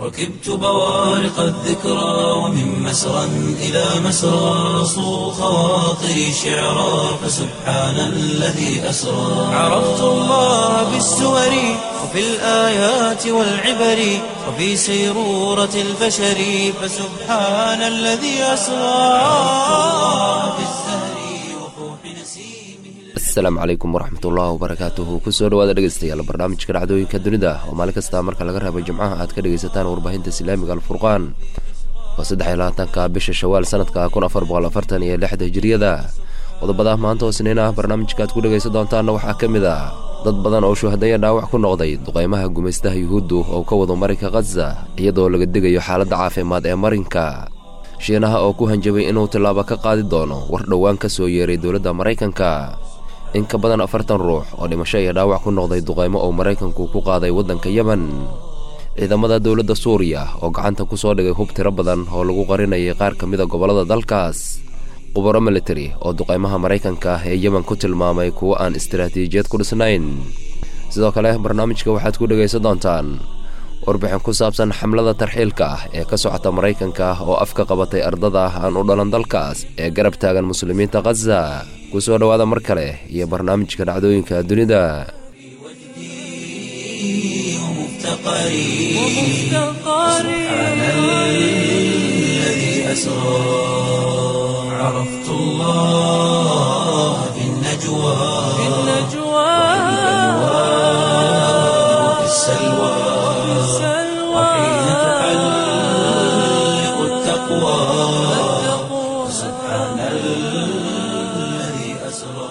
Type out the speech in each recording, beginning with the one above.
ركبت بوارق الذكرى ومن مسرى إلى مسرى صو خواطري شعرا فسبحان الذي أسرى عرفت الله بالسور وفي الآيات والعبر وفي سيرورة البشر فسبحان الذي أسرى عرفت الله بالزهر وفوح نسيمه asalaamu calaykum waraxmatullahi wabarakaatuhu kusoo dhawaada dhegeystayaal barnaamijka dhacdooyinka dunida oo maalin kasta marka laga reebo jimcaha aad ka dhegaysataan warbaahinta islaamiga alfurqaan waa saddex iyo labaatanka bisha shawaal sanadka kun afar boqol afartan iyo lixda hijiriyada qodobada maanta oo siniin ah barnaamijka aad ku dhegaysan doontaanna waxaa ka mid ah dad badan oo shuhadaya dhaawac ku noqday duqaymaha gumaystaha yuhuuddu oo ka wado marinka khaza iyadoo laga digayo xaaladda caafimaad ee marinka shiinaha oo ku hanjabay inuu tillaabo ka qaadi doono war dhowaan ka soo yeeray dowladda maraykanka in ka badan afartan ruux oo dhimasho iyo dhaawac ku noqday duqaymo oo maraykanku ku qaaday waddanka yemen ciidamada dowladda suuriya oo gacanta ku soo dhigay hub tiro badan oo lagu qarinayay qaar ka mida gobollada dalkaas qubaro military oo duqaymaha maraykanka ee yemen ku tilmaamay kuwo aan istaraatiijiyad ku dhisnayn sidoo kale barnaamijka waxaad ku dhegaysan doontaan warbixin ku saabsan xamlada tarxiilka ah ee ka socota maraykanka oo afka qabatay ardada aan u dhalan dalkaas ee garab taagan muslimiinta khaza ku soo dhowaada mar kale iyo barnaamijka dhacdooyinka dunida ومفتقري سبحان الذي أسرى عرفت الله في النجوى وفي السلوى وحين تحلق التقوى سبحان الذي أسرى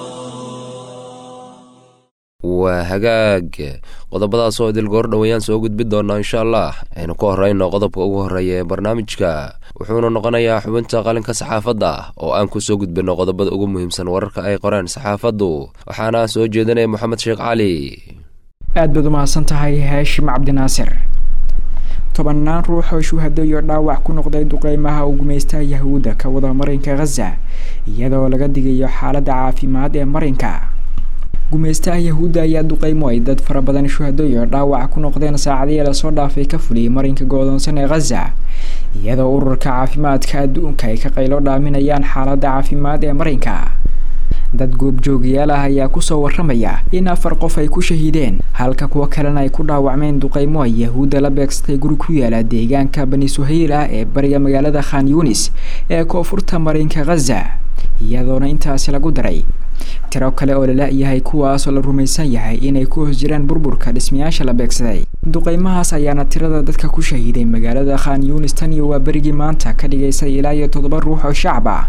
waa hagaag qodobadaas oo idil goor dhowayaan soo gudbi doonaa insha allah aynu ka horeyno qodobka ugu horreeya ee barnaamijka wuxuuna noqonayaa xubinta qalinka saxaafadda oo aan kusoo gudbino qodobada ugu muhiimsan wararka ay qoreen saxaafaddu waxaana soo jeedinaya moxamed sheekh cali aad baad u mahadsan tahay haashim cabdinaasir tobannaan ruux oo shuhado iyo dhaawac ku noqday duqeymaha uu gumaystaha yahuudda ka wada marinka khaza iyadoo laga digayo xaaladda caafimaad ee marinka gumaystaha yahuudda ayaa duqeymo ay dad fara badan shuhado iyo dhaawac ku noqdeen saacadihii lasoo dhaafay ka fuliyay marinka go-doonsan ee khaza iyadoo ururka caafimaadka adduunka ay ka qaylo dhaaminayaan xaaladda caafimaad ee marinka dad goobjoogayaal ah ayaa kusoo waramaya in afar qof ay ku shahiideen halka kuwo kalena ay ku dhaawacmeen duqeymo ay yahuudda la beegsatay guri ku yaala deegaanka bani suhayl ah ee bariga magaalada khan yunis ee koonfurta marinka khaza iyadoona intaasi lagu daray tiro kale oo lala-yahay kuwaasoo la rumaysan yahay inay ku hoos jiraan burburka dhismayaasha la beegsaday duqeymahaas ayaana tirada dadka ku shahiiday magaalada khan yunis tan iyo waa berigii maanta ka dhigaysay ilaa iyo toddoba ruux oo shacab ah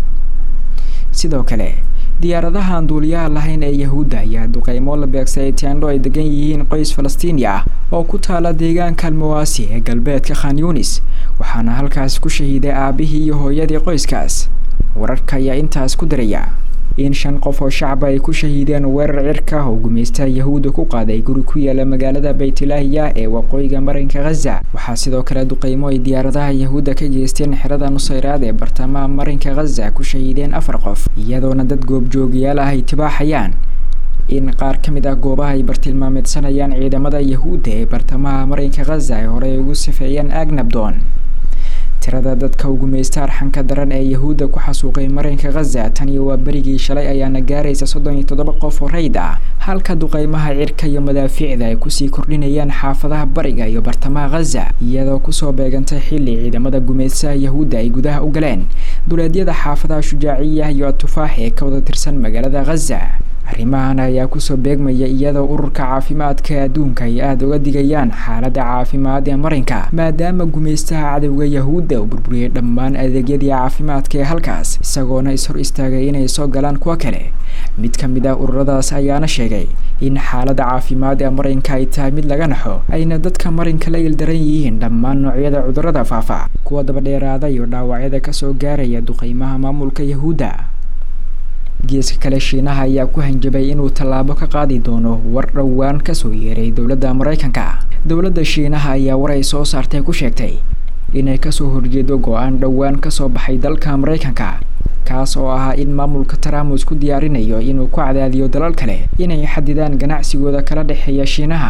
sidoo kale diyaaradahan duuliyaha lahayn ee yahuudda ayaa duqeymo la beegsaday teendho ay degan yihiin qoys falastiini ah oo ku taala deegaanka almawaasi ee galbeedka khan yunis waxaana halkaas ku shahiiday aabihii iyo hooyadii qoyskaas wararka ayaa intaas ku daraya in shan qof oo shacaba ay ku shahiideen weerar cirka oo gumaystaha yahuudda ku qaaday guri ku yaala magaalada baytulaahiya ee waqooyiga marinka khaza waxaa sidoo kale duqeymo ay diyaaradaha yahuudda ka geysteen xerada nusayraad ee bartamaha marinka khaza ku shahiideen afar qof iyadoona dad goobjoogayaal ah ay tibaaxayaan in qaar ka mid ah goobaha ay bartilmaameedsanayaan ciidamada yahuudda ee bartamaha marinka khaza ay horey ugu sifeeyeen agnabdon tirada dadka ugumaysta arxanka daran ee yahuudda ku xasuuqay marinka khaza tan iyo waa berigii shalay ayaana gaaraysa soddon iyo toddoba qof oo rayd ah halka duqeymaha cirka iyo madaafiicda ay kusii kordhinayaan xaafadaha bariga iyo bartamaha khaza iyadoo kusoo beegantay xilli ciidamada gumaystaha yahuudda ay gudaha u galeen duleedyada xaafadaha shujaaciya iyo atufaax ee ka wada tirsan magaalada khaza arrimahan ayaa kusoo beegmaya iyadoo ururka caafimaadka adduunka ay aada uga digayaan xaaladda caafimaad ee marinka maadaama gumaystaha cadowga yahuudda uu burburiyey dhammaan adeegyadii caafimaadka ee halkaas isagoona is hor istaagay inay soo galaan kuwo kale mid ka mid ah ururadaas ayaana sheegay in xaaladda caafimaad ee marinka ay tahay mid laga naxo ayna dadka marinka la ildaran yihiin dhammaan noocyada cudurrada faafa kuwa dabadheeraada iyo dhaawacyada kasoo gaaraya duqeymaha maamulka yahuudda geeska kale shiinaha ayaa ku hanjabay inuu tallaabo ka qaadi doono war dhowaan kasoo yeeray dowladda maraykanka dowladda shiinaha ayaa war ay soo saartay ku sheegtay inay kasoo horjeedo go-aan dhowaan kasoo baxay dalka maraykanka kaas oo ahaa in maamulka trump uu isku diyaarinayo inuu ku cadaadiyo dalal kale inay xadidaan ganacsigooda kala dhexeeya shiinaha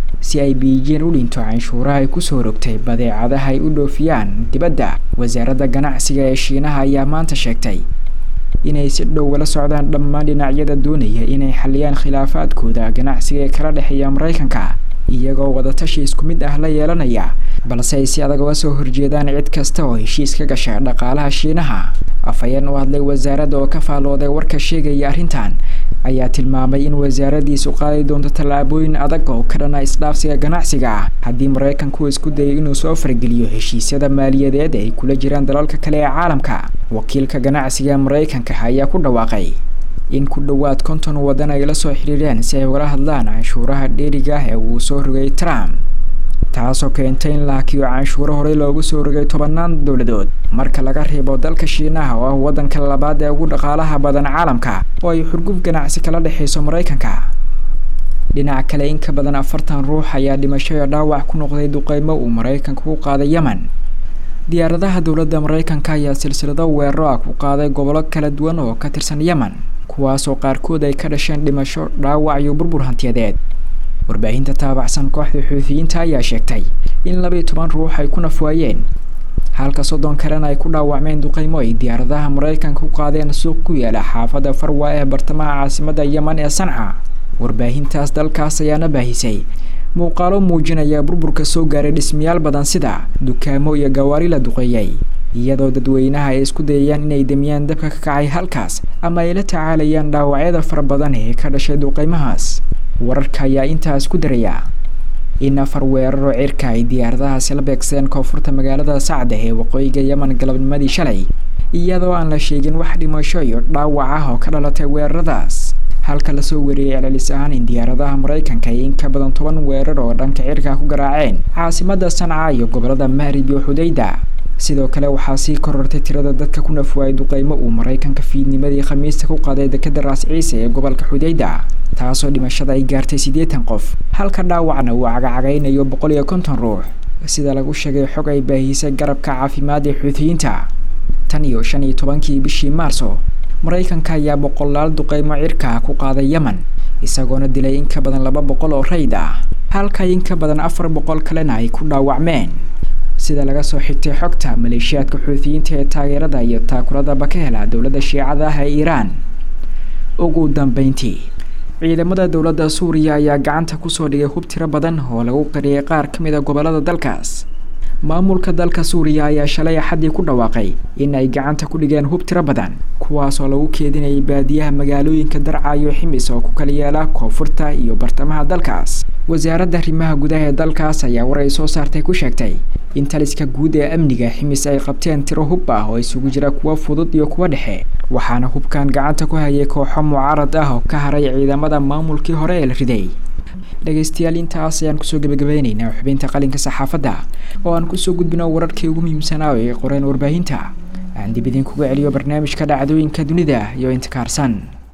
si ay biijin u dhinto canshuuraha ay kusoo rogtay badeecadaha ay u dhoofiyaan dibadda wasaaradda ganacsiga ee shiinaha ayaa maanta sheegtay inay si dhow ula socdaan dhammaan dhinacyada doonaya inay xaliyaan khilaafaadkooda ganacsiga ee kala dhexeeya maraykanka iyagoo wadatashi isku mid ah la yeelanaya balse ay si adag uga soo horjeedaan cid kasta oo heshiis ka gasha dhaqaalaha shiinaha afhayeen u hadlay wasaaradda oo ka faallooday warka sheegaya arrintan ayaa tilmaamay in wasaaraddiisu qaadi doonto tallaabooyin adag oo ka dhana isdhaafsiga ganacsiga ah haddii maraykanku isku dayo inuu soo fargeliyo heshiisyada maaliyadeed ay kula jiraan dalalka kale ee caalamka wakiilka ganacsiga maraykanka ayaa ku dhawaaqay in ku dhowaad konton waddan ay la soo xidhiireen si ay ugala hadlaan canshuuraha dheeriga ah ee uu soo rogay trump taasoo keentay in la hakiyo canshuuro horey loogu soo rogay tobannaan dowladood marka laga reebo dalka shiinaha oo ah waddanka labaad ee ugu dhaqaalaha badan caalamka oo ay xurguf ganacsi kala dhexayso maraykanka dhinaca kale in ka badan afartan ruux ayaa dhimasho iyo dhaawac ku noqday duqeymo uu maraykanka ku qaaday yemen diyaaradaha dowladda maraykanka ayaa silsilado weeraro ah ku qaaday gobollo kala duwan oo ka tirsan yemen kuwaasoo qaarkood ay ka dhasheen dhimasho dhaawac iyo burbur hantiyadeed warbaahinta taabacsan kooxda xuutiyiinta ayaa sheegtay in labaiyo toban ruux ay ku nafwaayeen halka soddon kalena ay ku dhaawacmeen duqeymo ay diyaaradaha maraykanka u qaadeen suuq ku yaala xaafadda farwa ee bartamaha caasimadda yemen ee sanca warbaahintaas dalkaas ayaana baahisay muuqaalo muujinaya burburka soo gaaray dhismayaal badan sida dukaamo iyo gawaari la duqeeyey iyadoo dadweynaha ay isku dayayaan inay demiyaan dabka ka kacay halkaas ama ay la tacaalayaan dhaawacyada fara badan ee ka dhashay duqeymahaas wararka ayaa intaas ku daraya in afar weeraro cirka ay diyaaradahaasi la beegsadeen koonfurta magaalada sacda ee waqooyiga yemen galabnimadii shalay iyadoo aan la sheegin wax dhimasho iyo dhaawac ah oo ka dhalatay weeraradaas halka lasoo wariyey celcelis ahaan in diyaaradaha maraykanka ay in ka badan toban weerar oo dhanka cirka ku garaaceen caasimadda sanca iyo gobolada mahrib iyo xudayda sidoo kale waxaa sii korortay tirada dadka ku nafwaayay duqeymo uu maraykanka fiidnimadii khamiista ku qaaday dekeda raas ciise ee gobolka xudayda taasoo dhimashada ay gaartay siddeetan qof halka dhaawacna uu cagacagaynayo boqol iyo konton ruux sida lagu sheegay xog ay baahisay garabka caafimaad ee xuutiyiinta tan iyo shan iyo tobankii bishii maarso maraykanka ayaa boqolaal duqeymo cirka ku qaaday yemen isagoona dilay in ka badan laba boqol oo rayd ah halka in ka badan afar boqol kalena ay ku dhaawacmeen sida laga soo xigtay xogta maleeshiyaadka xuutiyiinta ee taageerada iyo taakuradaba ka hela dowladda shiicada ah ee iiraan ugu dambeyntii ciidamada dowladda suuriya ayaa gacanta kusoo dhigay hub tiro badan oo lagu qariyay qaar ka mid a gobollada dalkaas maamulka dalka suuriya ayaa shalay axaddii ku dhawaaqay in ay gacanta ku dhigeen hub tiro badan kuwaasoo lagu keedinayay baadiyaha magaalooyinka darca iyo ximis oo ku kala yaala koonfurta iyo bartamaha dalkaas wasaaradda arrimaha gudaha ee dalkaas ayaa war ay soo saartay ku sheegtay in taliska guud ee amniga ximis ay qabteen tiro hub ah oo isugu jira kuwa fudud iyo kuwa dhexe waxaana hubkan gacanta ku hayay kooxo mucaarad ah oo ka haray ciidamada maamulkii hore ee la riday dhegaystayaal intaas ayaan kusoo gebagabeyneynaa xubinta qalinka saxaafadda oo aan kusoo gudbino wararkii ugu muhiimsanaa ee qoreen warbaahinta aan dib idinkuga celiyo barnaamijka dhacdooyinka dunida iyo intikaarsan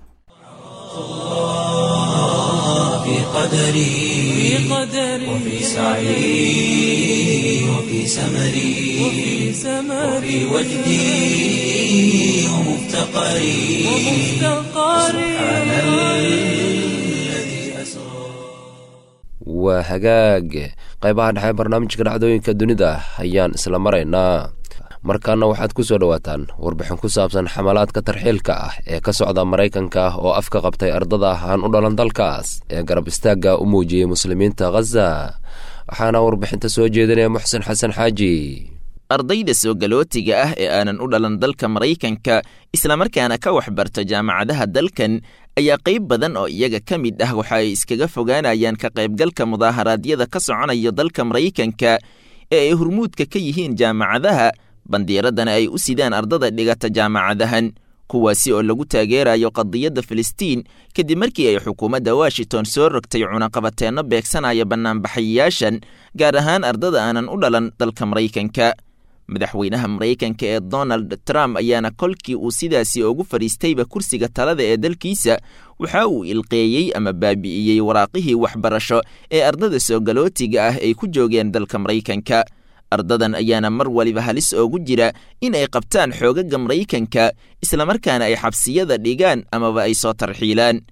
في قدري وفي سعي وفي سمري وفي وجدي ومفتقري سبحان الذي أسرى waa hagaag qaybaha dhexe barnaamijka dhacdooyinka dunida ayaan isla maraynaa markaana waxaad ku soo dhowaataan warbixin ku saabsan xamalaadka tarxiilka ah ee ka socda maraykanka oo afka qabtay ardada aan u dhalan dalkaas ee garab istaagga u muujiyey muslimiinta khaza waxaana warbixinta soo jeedinaya muxsen xasan xaaji ardayda soo galootiga ah ee aanan u dhalan dalka maraykanka islamarkaana ka waxbarta jaamacadaha dalkan ayaa qayb badan oo iyaga ka mid ah waxa ay iskaga fogaanayaan ka qaybgalka mudaaharaadyada ka soconaya dalka maraykanka ee ay hurmuudka ka yihiin jaamacadaha bandiiradana ay u sidaan ardada dhigata jaamacadahan kuwaasi oo lagu taageerayo qadiyadda filistiin kadib markii ay xukuumadda washington soo rogtay cunaqabateenno beegsanaya bannaanbaxayayaashan gaar ahaan ardada aanan u dhalan dalka maraykanka madaxweynaha maraykanka ee donald trump ayaana kolkii uu sidaasi ugu fadhiistayba kursiga talada ee dalkiisa waxa uu ilqeeyey ama baabi'iyey waraaqihii waxbarasho ee ardada soo galootiga ah ay ku joogeen dalka maraykanka ardadan ayaana mar waliba halis oogu jira in ay qabtaan xoogaga maraykanka islamarkaana ay xabsiyada dhigaan amaba ay soo tarxiilaan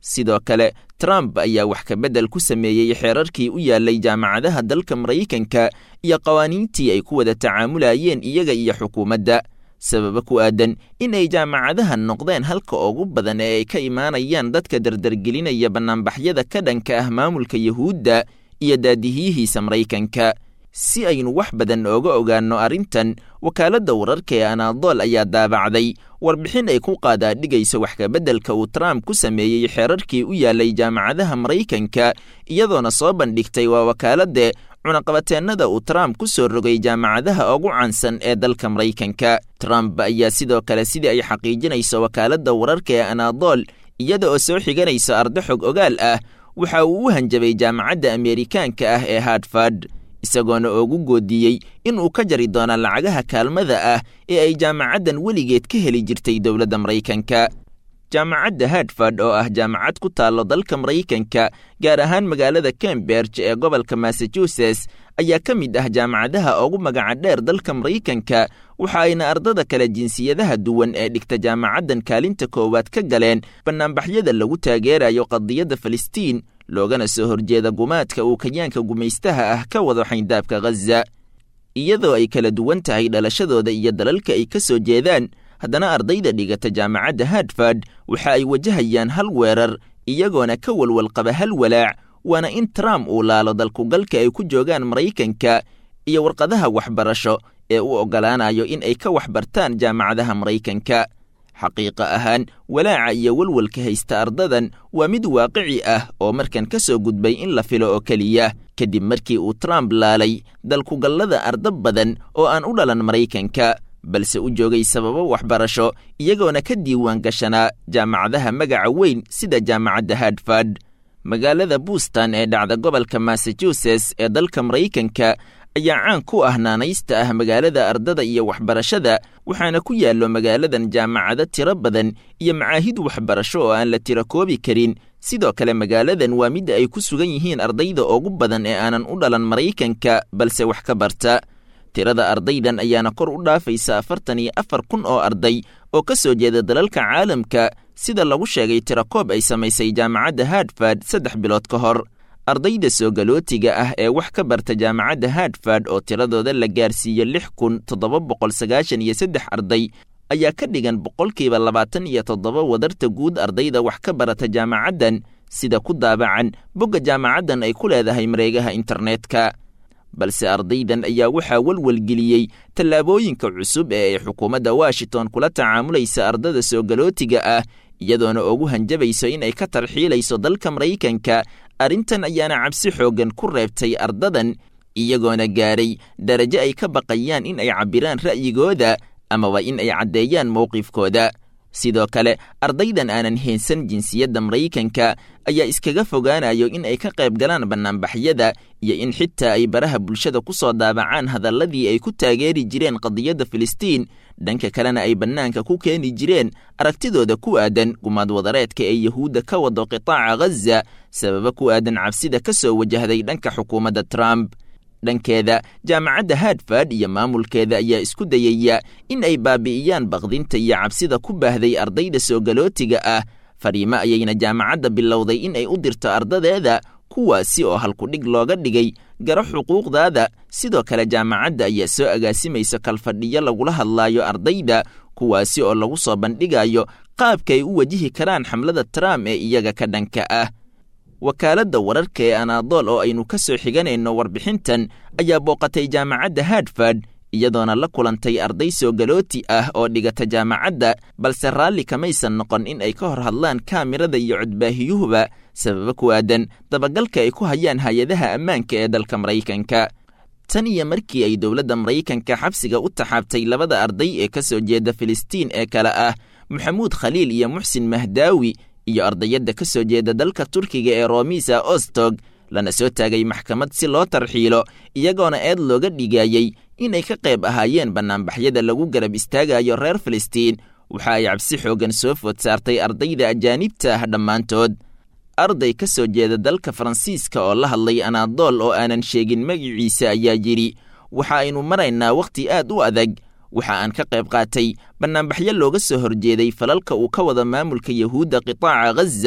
sidoo kale trump ayaa wax kabeddel ku sameeyey xeerarkii u yaallay jaamacadaha dalka maraykanka iyo qawaaniintii ay ku wada tacaamulayeen iyaga iyo xukuumadda sababa ku aadan in ay jaamacadahan noqdeen halka ugu badan ee ay ka imaanayaan dadka dardargelinaya bannaanbaxyada ka dhanka ah maamulka yuhuudda iyo daadihiyihiisa maraykanka si aynu wax badan ooga ogaanno arrintan wakaaladda wararka ee anaadool ayaa daabacday warbixin ay ku qaadaadhigayso wax kabeddelka uu trump ku sameeyey xeerarkii u yaallay jaamacadaha maraykanka iyadoona soo bandhigtay waa wakaaladde cunaqabateennada uu trump ku soo rogay jaamacadaha ugu caansan ee dalka maraykanka trump ayaa sidoo kale sidii ay xaqiijinayso wakaaladda wararka ee anaadool iyada oo soo xiganayso arda xog ogaal ah waxa uu u hanjabay jaamacadda ameerikaanka ah ee hartford isagoona oogu goodiyey in uu ka jari doono lacagaha kaalmada ah ee ay jaamacaddan weligeed ka heli jirtay dowladda maraykanka jaamacadda hartford oo ah jaamacad ku taallo dalka maraykanka gaar ahaan magaalada cambridge ee gobolka massachusetts ayaa ka mid ah jaamacadaha ugu magaca dheer dalka maraykanka waxa ayna ardada kale jinsiyadaha duwan ee dhigta jaamacaddan kaalinta koowaad ka galeen bannaanbaxyada lagu taageerayo qadiyadda falastiin loogana soo horjeeda gumaadka uu kayaanka gumaystaha ah ka wado xayndaabka ghaza iyadoo ay kala duwan tahay dhalashadooda iyo dalalka ay ka soo jeedaan haddana ardayda dhigata jaamacadda hartford waxa ay wajahayaan hal weerar iyagoona ka walwalqaba hal walaac waana in trump uu laalo dalkugalka ay ku joogaan maraykanka iyo warqadaha waxbarasho ee u oggolaanayo in ay ka waxbartaan jaamacadaha maraykanka xaqiiqa ahaan walaaca iyo walwalka haysta ardadan waa mid waaqici ah oo markan ka soo gudbay in la filo oo keliya kadib markii uu trump laalay dalkugallada arda badan oo aan u dhalan maraykanka balse u joogay sababo waxbarasho iyagoona ka diiwaan gashanaa jaamacadaha magaca weyn sida jaamacadda hartford magaalada buustan ee dhacda gobolka massachusetts ee dalka maraykanka ayaa caan ku ah naanaysta ah magaalada ardada iyo waxbarashada waxaana ku yaallo magaaladan jaamacado tiro badan iyo macaahid waxbarasho oo aan la tiro koobi karin sidoo kale magaaladan waa midda ay ku sugan yihiin ardayda ugu badan ee aanan u dhalan maraykanka balse wax ka barta tirada ardaydan ayaana kor u dhaafaysa afartan iyo afar kun oo arday oo ka soo jeeda dalalka caalamka sida lagu sheegay tirakoob ay samaysay jaamacadda hartford saddex bilood ka hor ardayda soo galootiga ah ee wax ka barta jaamacadda hartford oo tiradooda la gaarsiiyo lix kun toddoba boqol sagaashan iyo saddex arday ayaa ka dhigan boqolkiiba labaatan iyo toddoba wadarta guud ardayda wax ka barata jaamacaddan sida ku daabacan bogga jaamacaddan ay ku leedahay mareegaha internetka balse ardaydan ayaa waxaa walwalgeliyey tallaabooyinka cusub ee ay xukuumadda washington kula tacaamulaysa ardada soo galootiga ah iyadoona ugu hanjabayso in ay ka tarxiilayso dalka maraykanka arrintan ayaana cabsi xooggan ku reebtay ardadan iyagoona gaaray darajo ay ka baqayaan in ay cabbiraan ra'yigooda amaba in ay caddeeyaan mowqifkooda sidoo kale ardaydan aanan heensan jinsiyadda maraykanka ayaa iskaga fogaanayo in ay ka qayb galaan bannaanbaxyada iyo in xitaa ay baraha bulshada ku soo daabacaan hadalladii ay ku taageeri jireen qadiyadda filistiin dhanka kalena ay bannaanka ku keeni jireen aragtidooda ku aadan gumaad wadareedka ee yuhuudda ka wado qitaaca ghaza sababa ku aadan cabsida ka soo wajahday dhanka xukuumadda trump dhankeeda jaamacadda hartford iyo maamulkeeda ayaa isku dayaya in ay baabi'iyaan baqdinta iyo cabsida ku baahday ardayda soo galootiga ah fariimo ayayna jaamacadda bilowday in ay u dirto ardadeeda kuwaasi oo halkudhig looga dhigay garo xuquuqdaada sidoo kale jaamacadda ayaa soo agaasimaysa kalfadhiyo lagula hadlaayo ardayda kuwaasi oo lagu soo bandhigayo qaabka ay u wajihi karaan xamlada trump ee iyaga ka dhanka ah wakaaladda wararka ee anaadool oo aynu ka soo xiganayno warbixintan ayaa booqatay jaamacadda hartford iyadoona la kulantay arday soo galooti ah oo dhigata jaamacadda balse raalli kamaysan noqon in ay ka hor hadlaan kaamirada iyo codbaahiyuhuba sababa ku aadan dabagalka ay ku hayaan hay-adaha ammaanka ee dalka maraykanka tan iyo markii ay dowladda maraykanka xabsiga u taxaabtay labada arday ee ka soo jeeda filistiin ee kale ah maxamuud khaliil iyo muxsin mahdaawi iyo ardayadda ka soo jeeda dalka turkiga ee romisa ostog lana soo taagay maxkamad si loo tarxiilo iyagoona eed looga dhigayey inay ka qayb ahaayeen bannaanbaxyada lagu garab istaagayo reer filistiin waxa ay cabsi xooggan soo food saartay ardayda ajaanibta ah dhammaantood arday ka soo jeeda dalka faransiiska oo la hadlay anaadool oo aanan sheegin magiciisa ayaa yidhi waxa aynu maraynaa wakhti aad u adag waxa aan ka qayb qaatay bannaanbaxyo looga soo horjeeday falalka uu ka wada maamulka yuhuudda qitaaca ghaza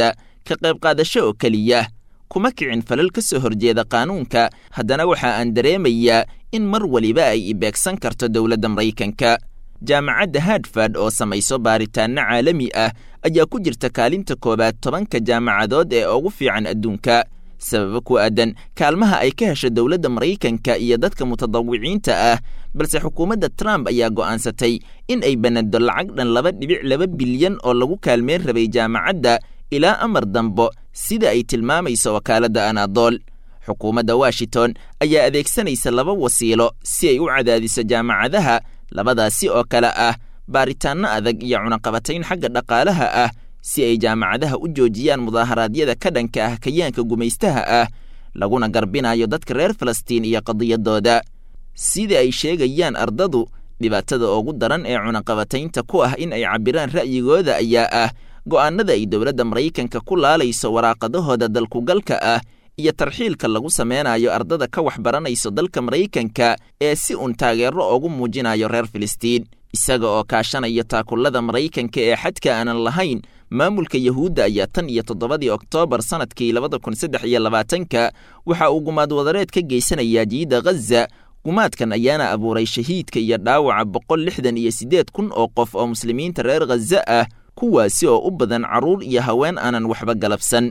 ka qayb qaadasho oo keliya kuma kicin falal ka soo horjeeda qaanuunka haddana waxa aan dareemayaa in mar weliba ay ibeegsan karto dowladda maraykanka jaamacadda hadford oo samayso baaritaanno caalami ah ayaa ku jirta kaalinta koowaad tobanka jaamacadood ee ugu fiican adduunka sababo ku aadan kaalmaha ay ka hesho dowladda maraykanka iyo dadka mutadawiciinta ah balse xukuumadda trump ayaa go'aansatay in ay banado lacag dhan laba dhibic laba bilyan oo lagu kaalmeyn rabay jaamacadda ilaa amar dambo sida ay tilmaamayso wakaaladda anadool xukuumadda washington ayaa adeegsanaysa laba wasiilo si ay u cadaadiso jaamacadaha labadaasi oo kale ah baaritaanno adag iyo cunaqabatayn xagga dhaqaalaha ah si ay jaamacadaha u joojiyaan mudaaharaadyada ka dhanka ah kayaanka gumaystaha ah laguna garbinayo dadka reer falastiin iyo qadiyadooda sida ay sheegayaan ardadu dhibaatada ugu daran ee cunaqabataynta ku ah in ay cabbiraan ra'yigooda ayaa ah go'aanada ay dowladda maraykanka ku laalayso waraaqadahooda dalkugalka ah iyo tarxiilka lagu sameynayo ardada ka waxbaranayso dalka maraykanka ee si uun taageero ugu muujinayo reer filistiin isaga oo kaashanaya taakullada maraykanka ee xadka aanan lahayn maamulka yahuudda ayaa tan iyo toddobadii oktoobar sannadkii labada kun saddex iyo labaatanka waxa uu gumaad wadareed ka geysanayaa jiida ghaza gumaadkan ayaana abuuray shahiidka iyo dhaawaca boqol lixdan iyo siddeed kun oo qof oo muslimiinta reer khaza ah kuwaasi oo u badan carruur iyo haween aanan waxba galabsan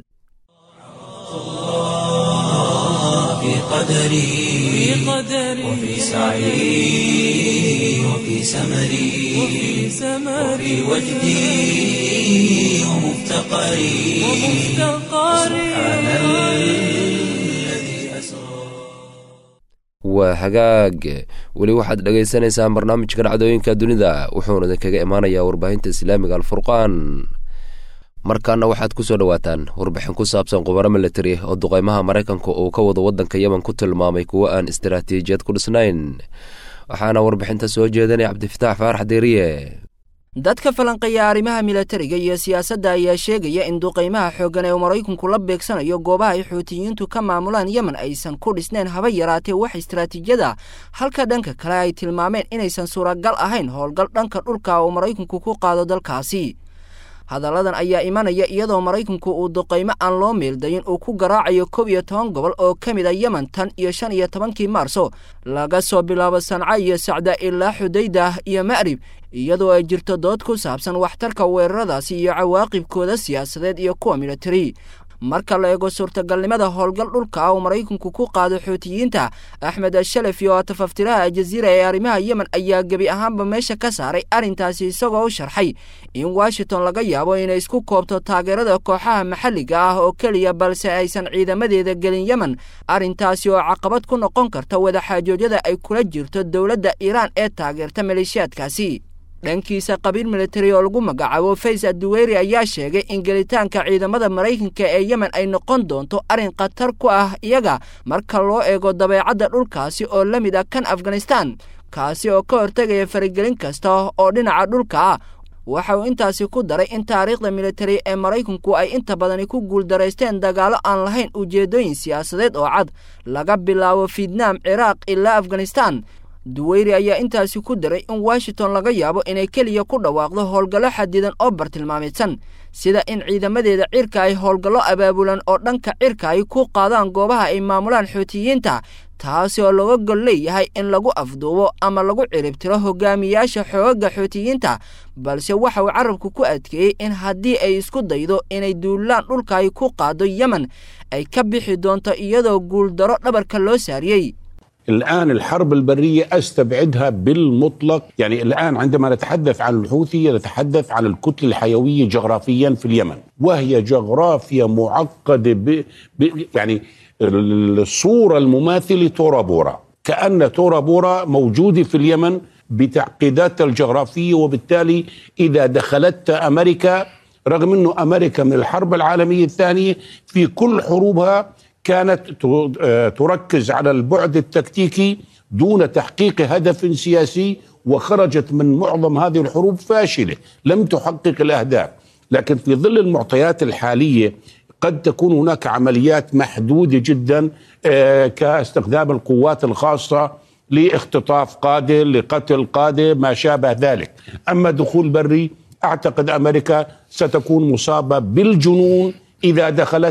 في قدري وفي سعي وفي سمري وفي وجدي ومفتقري سبحان الذي أسرى waa hagaag weli waxaad dhagaysanaysaan barnaamijka dhacdooyinka dunida wuxuuna idinkaga imaanayaa warbaahinta islaamiga alfurqaan markaana waxaad ku soo dhowaataan warbixin ku saabsan qubaro militari oo duqeymaha maraykanka uu ka wado waddanka yemen ku tilmaamay kuwo aan istaraatiijiyad ku dhisnayn waxaana warbixinta soo jeedanaya cabdifitaax faarax deeriye dadka falanqeeya arrimaha milatariga iyo siyaasadda ayaa sheegaya in duqaymaha xooggan ee maraykanku la beegsanayo goobaha ay xuutiyiintu ka maamulaan yemen aysan ku dhisnayn haba yaraatee wax istaraatiijiyada halka dhanka kale ay tilmaameen inaysan suuragal ahayn howlgal dhanka dhulka uu maraykanku ku qaado dalkaasi hadalladan ayaa imanaya iyadoo maraykanku uu duqaymo aan loo meeldayin uu ku garaacayo kob iyo toban gobol oo ka mid a yemen tan iyo shan iyo tobankii maarso laga soo bilaabo sanca iyo sacda ilaa xudaydah iyo ma'rib iyadoo ay jirto dood ku saabsan waxtarka weeraradaasi iyo cawaaqibkooda siyaasadeed iyo kuwa militari marka la eego suurtagalnimada howlgal dhulka uu maraykanku ku qaado xuutiyiinta axmed ashalefi oo tafaftiraha aljaziira ee arrimaha yemen ayaa gebi ahaanba meesha ka saaray arrintaasi isagoo u sharxay in washington laga yaabo inay isku koobto taageerada kooxaha maxalliga ah oo keliya balse aysan ciidamadeeda gelin yemen arrintaasi oo caqabad ku noqon karta wadaxaajoodyada ay kula jirto dowladda iiraan ee taageerta maleeshiyaadkaasi dhankiisa qabiil militari oo lagu magacaabo fays aduweyri ayaa sheegay in gelitaanka ciidamada maraykanka ee yemen ay noqon doonto arrin khatar ku ah iyaga marka loo eego dabeecadda dhulkaasi oo la mid ah kan afghanistan kaasi oo ka hortegaya faragelin kasta oo dhinaca dhulka ah waxa uu intaasi ku daray in taariikhda militari ee maraykanku ay inta badani ku guuldaraysteen dagaallo aan lahayn ujeeddooyin siyaasadeed oo cad laga bilaabo fietnaam ciraaq ilaa afghanistan duweyri ayaa intaasi ku daray in washington laga yaabo inay keliya ku dhawaaqdo howlgallo xadidan oo bartilmaameedsan sida in ciidamadeeda cirka ay howlgallo abaabulan oo dhanka cirka ay ku qaadaan goobaha ay maamulaan xuutiyiinta taasi oo looga gol leeyahay in lagu afduubo ama lagu ciribtiro hogaamiyaasha xoogaga xuutiyiinta balse waxa uu carabku ku adkeeyey in haddii ay isku daydo inay duulaan dhulka ay ku qaado yemen ay ka bixi doonto iyadoo guuldaro dhabarka loo saariyey الآن الحرب البرية أستبعدها بالمطلق يعني الآن عندما نتحدث عن الحوثي نتحدث عن الكتلة الحيوية جغرافيا في اليمن وهي جغرافيا معقدة ب... ب... يعني الصورة المماثلة تورا بورا كأن تورا بورا موجودة في اليمن بتعقيداتها الجغرافية وبالتالي إذا دخلت أمريكا رغم أنه أمريكا من الحرب العالمية الثانية في كل حروبها كانت تركز على البعد التكتيكي دون تحقيق هدف سياسي وخرجت من معظم هذه الحروب فاشله لم تحقق الاهداف لكن في ظل المعطيات الحاليه قد تكون هناك عمليات محدوده جدا كاستخدام القوات الخاصه لاختطاف قاده لقتل قاده ما شابه ذلك اما دخول بري اعتقد امريكا ستكون مصابه بالجنون إذا دخلت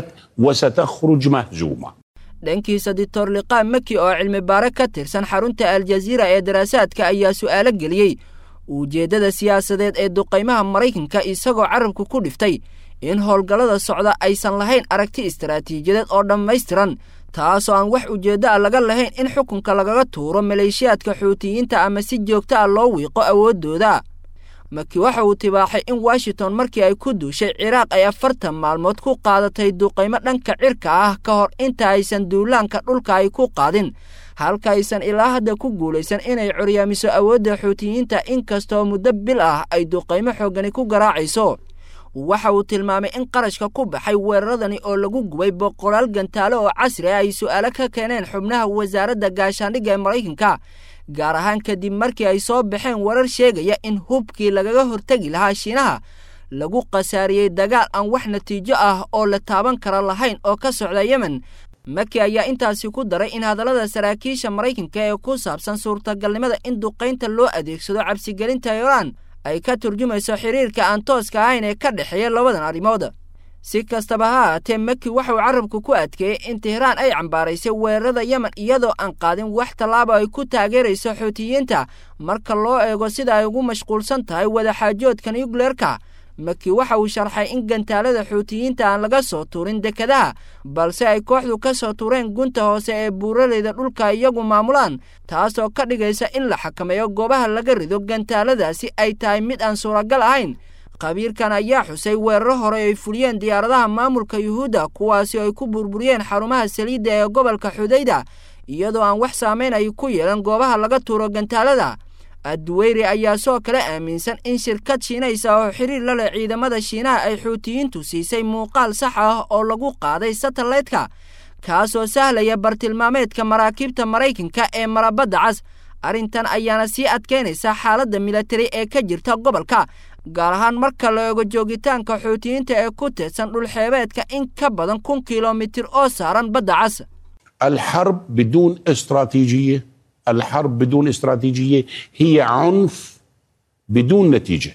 وستخرج مهزومة dhankiisa dictor liqaan maki oo cilmi baare ka tirsan xarunta aljaziira ee daraasaadka ayaa su'aalo geliyey ujeeddada siyaasadeed ee duqaymaha maraykanka isagoo carabku ku dhiftay in howlgallada socda aysan lahayn aragti istaraatiijiyadeed oo dhammaystiran taasoo aan wax ujeeddo a laga lahayn in xukunka lagaga tuuro maleeshiyaadka xuutiyiinta ama si joogto ah loo wiiqo awooddooda maki waxa uu tibaaxay in washington markii ay ku duushay ciraaq ay afartan maalmood ku qaadatay duqaymo dhanka cirka ah ka hor inta aysan duulaanka dhulka ay ku qaadin halka aysan ilaa hadda ku guulaysan inay curyaamiso awoodda xuutiyiinta inkastoo muddo bil ah ay duqaymo xooggani ku garaacayso waxa uu tilmaamay in qarashka ku baxay weeraradani oo lagu gubay boqolaal gantaale oo casri ah ay su'aalo ka keeneen xubnaha wasaaradda gaashaandhigga ee maraykanka gaar ahaan kadib markii ay soo baxeen warar sheegaya in hubkii lagaga hortegi lahaa shiinaha lagu khasaariyey dagaal aan wax natiijo ah oo la taaban kara lahayn oo ka socda yemen maki ayaa intaasi ku daray in hadallada saraakiisha maraykanka ee ku saabsan suurtagalnimada in duqaynta loo adeegsado cabsigelinta iiraan ay ka turjumayso xiriirka aan tooska ahayn ee ka dhexeeya labadan arrimood si kastaba ha ahaatee maki waxauu carabku ku adkeeyey in tehraan ay cambaaraysay weerarada yemen iyadoo aan qaadin wax tallaaba ay ku taageerayso xuutiyiinta marka loo eego sida ay ugu mashquulsan tahay wadaxaajoodka nucleerka maki waxa uu sharxay in gantaalada xuutiyiinta aan laga soo tuurin dekadaha balse ay kooxdu ka soo tuureen gunta hoose ee buuraleyda dhulka iyagu maamulaan taasoo ka dhigaysa in la xakameeyo goobaha laga rido gantaaladaasi ay tahay mid aan suuragal ahayn khabiirkan ayaa xusay weeraro hore ay fuliyeen diyaaradaha maamulka yuhuudda kuwaasi oo ay ku burburiyeen xarumaha saliidda ee gobolka xudayda iyadoo aan wax saamayn ay ku yeelan goobaha laga tuuro gantaalada adduweyri ayaa soo kale aaminsan in shirkad shiinaysa oo xiriir la leh ciidamada shiinaha ay xuutiyiintu siisay muuqaal sax ah oo lagu qaaday satellaitka kaasoo sahlaya bartilmaameedka maraakiibta maraykanka ee marabadda cas arrintan ayaana sii adkaynaysa xaaladda militari ee ka jirta gobolka gaar ahaan marka la eego joogitaanka xuutiyiinta ee ku tirsan dhulxeebeedka in ka badan kun kilomitir oo saaran badda cas الحرب بدون استراتيجيه الحرب بدون استراتيجيه هي عنف بدون نتيجه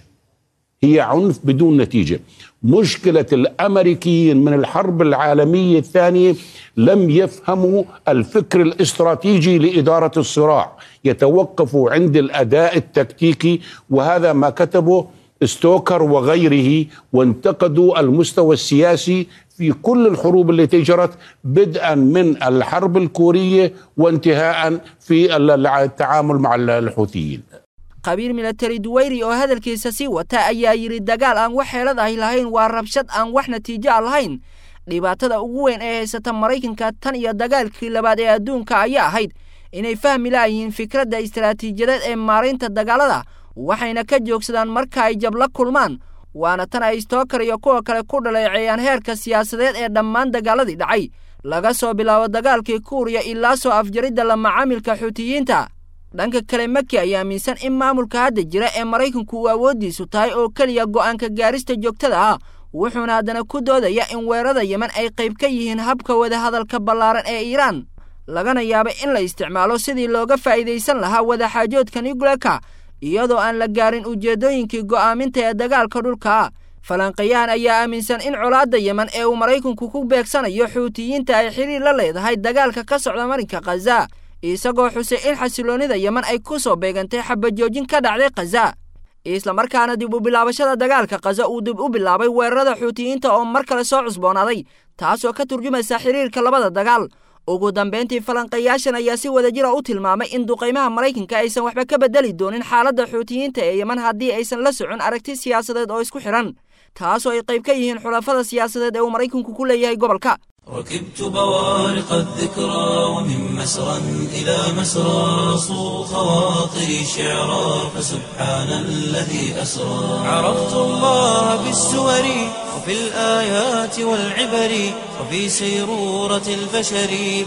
هي عنف بدون نتيجه مشكله الامريكيين من الحرب العالميه الثانيه لم يفهموا الفكر الاستراتيجي لاداره الصراع يتوقفوا عند الاداء التكتيكي وهذا ما كتبه ستوكر وغيره وانتقدوا المستوى السياسي في كل الحروب التي جرت بدءا من الحرب الكوريه وانتهاء في التعامل مع الحوثيين khabiir milatari duweyri oo hadalkiisa sii wata ayaa yidhi dagaal aan wax xeelad ahi lahayn waa rabshad aan wax natiijo a lahayn dhibaatada ugu weyn ee haysata maraykanka tan iyo dagaalkii labaad ee adduunka ayaa ahayd inay fahmi laayihiin fikradda istaraatiijiyadeed ee maaraynta dagaalada waxayna ka joogsadaan marka ay jab la kulmaan waana tan ay stookar iyo kuwa kale ku dhaleeceeyaan heerka siyaasadeed ee dhammaan dagaaladii dhacay laga soo bilaabo dagaalkii kuuriya ilaa soo afjaridda la macaamilka xuutiyiinta dhanka kale maki ayaa aaminsan in maamulka hadda jira ee maraykanku uu awooddiisu tahay oo keliya go'aanka gaarista joogtada ah wuxuuna haddana ku doodaya in weerarada yemen ay qayb ka yihiin habka wadahadalka ballaaran ee iiraan lagana yaabay in la isticmaalo sidii looga faa'iidaysan lahaa wadaxaajoodka nucleerka iyadoo aan la gaarin ujeeddooyinkii go'aaminta ee dagaalka dhulka falanqayahan ayaa aaminsan in colaadda yemen ee uu maraykanku ku beegsanayo xuutiyiinta ay xiriir la leedahay dagaalka ka socda marinka khaza isagoo xusay in xasiloonnida yemen ay ku soo beegantay xabajoojin ka dhacday khaza islamarkaana dib u bilaabashada dagaalka khaza uu dib u bilaabay weerarada xuutiyiinta oo mar kale soo cusboonaaday taasoo ka turjumaysa xiriirka labada dagaal ugu dambayntii falanqayaashan ayaa si wadajira u tilmaamay in duqaymaha maraykanka aysan waxba ka bedeli doonin xaaladda xuutiyiinta ee yemen haddii aysan la socon aragti siyaasadeed oo isku xidhan taasoo ay qayb ka yihiin xulafada siyaasadeed ee uu maraykanku ku leeyahay gobolka ركبت بوارق الذكرى ومن مسرى إلى مسرى صو خواطري شعرا فسبحان الذي أسرى عرفت الله بالسور وفي الآيات والعبر وفي سيرورة البشر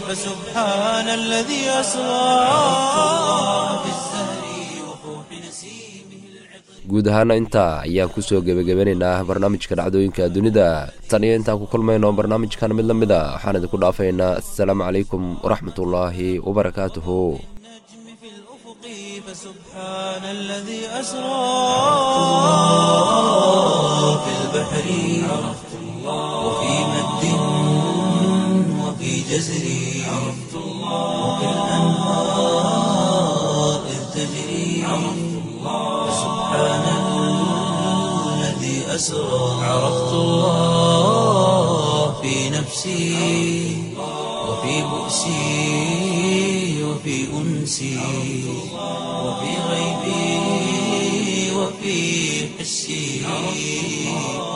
فسبحان الذي أسرى عرفت الله بالزهر وفوح نسيمه العطر guud ahaana intaa ayaan kusoo gebagabanaynaa barnaamijka dhacdooyinka dunida tan iyo intaan ku kulmayno barnaamijkan mid la mid a waxaan idinku dhaafaynaa assalaamu calaykum waraxmatullaahi wabarakaatuhu في الأفق فسبحان الذي أسرى في البحر عرفت الله وفي مد جزري عرفت الله وبالأنهار إذ تجري عرفت الله فسبحان الذي أسرى عرفت الله في نفسي وفي بؤسي وفي أنسي وفي غيبي وفي حسي